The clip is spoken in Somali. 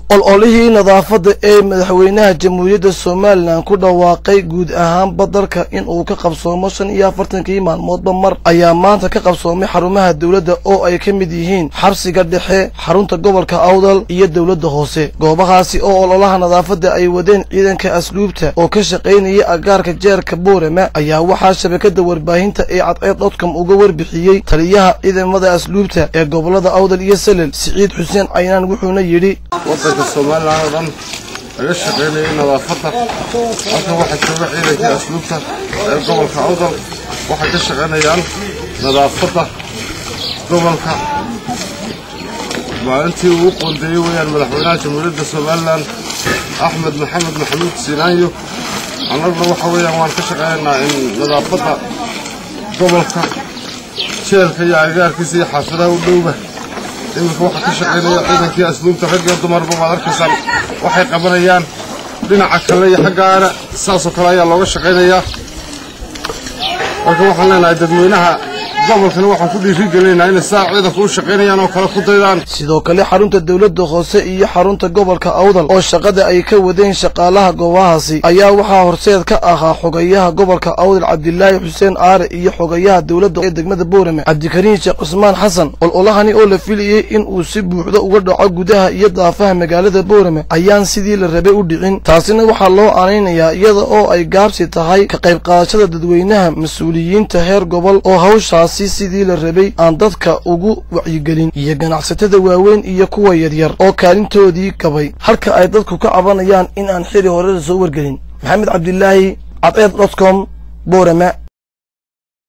ololihii nadaafadda ee madaxweynaha jamhuuriyadda somalilan ku dhawaaqay guud ahaanba dalka in uu ka qabsoomo shan iyo afartankii maalmoodba mar ayaa maanta ka qabsoomay xarumaha dowladda oo ay ka mid yihiin xabsiga dhexe xarunta gobolka awdal iyo dowladda hoose goobahaasi oo ololaha nadaafadda ay wadeen ciidanka asluubta oo ka shaqaynaya agaarka jeerka boorama ayaa waxaa shabakada warbaahinta ee cadceed dotcom uga warbixiyey taliyaha ciidamada asluubta ee gobolada awdal iyo salel siciid xuseen caynaan wuxuuna yidhi waddanka somalilan oo dhan laga shaqaynayay nadaafadda halkan waxaa jooga ciidankii asluubta ee gobolka awdal waxay ka shaqaynayaan nadaafadda gobolka maalintii uu qoondeeyey weeyaan madaxweynaha jamhuuriyadda somalilan axmed maxamed maxamuud siinaanyo annaguna waxa weeyaan waan ka shaqaynaynaa in nadaafadda gobolka jeelka iyo agaarkiisa iyo xaafadaha u dhowba iminka waxaa ka shaqaynaya ciidankii asluubta rag iyo dumarba waad arkaysaan waxay qabanayaan dhinaca kale iyo xaggaana saasoo kale ayaa looga shaqaynayaa marka waxaan leenahay dadweynaha gobolkana waxaan ku dhiiri gelinaynaa inay saa ciidanku u shaqaynayaan oo kale ku daydaan sidoo kale xarunta dowladda hoose iyo xarunta gobolka awdal oo shaqada ay ka wadeen shaqaalaha goobahaasi ayaa waxaa horseed ka ahaa xogayaha gobolka awdal cabdilaahi xuseen aare iyo xogayaha dowladda ee degmada boorame cabdikariin sheekh cusmaan xasan ololahani oo la filayey in uu si buuxda uga dhaco gudaha iyo daafaha magaalada boorame ayaan sidii la rabay u dhicin taasina waxaa loo aanaynayaa iyada oo ay gaabsi tahay ka qayb qaadashada dadweynaha mas-uuliyiinta heer gobol oo hawshaas sidii la rabay aan dadka ugu wacyigelin iyo ganacsatada waaweyn iyo kuwa yaryar oo kaalintoodii gabay halka ay dadku ka cabanayaan in aan xili horeda soo wargelin maxamed cabdilaahi cadceed dotcom boorama